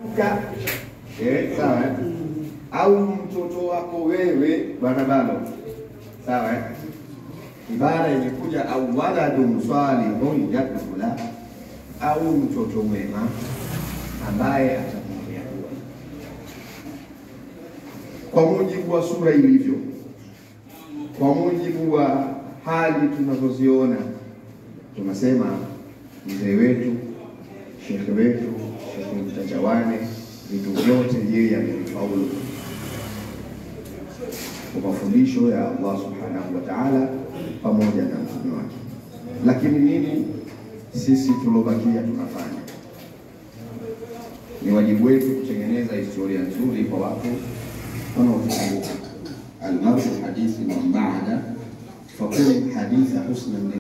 Ka, eh, sawa eh? au mtoto wako wewe bwana balo sawa eh? ibara imekuja au waladun salihun yad'u la au mtoto mwema ambaye atakuombea dua kwa mujibu wa sura ilivyo, kwa mujibu wa hali tunazoziona, tunasema mzee wetu, shekhe wetu, Shekhe Mtajawane, vitu vyote yeye amevifaulu kwa mafundisho ya Allah subhanahu wa ta'ala pamoja na mtume wake. Lakini nini sisi tulobakia tunafanya? Ni wajibu wetu kutengeneza historia nzuri kwa watu wanaotuzunguka. Almaru hadithi man baada fakun haditha husnan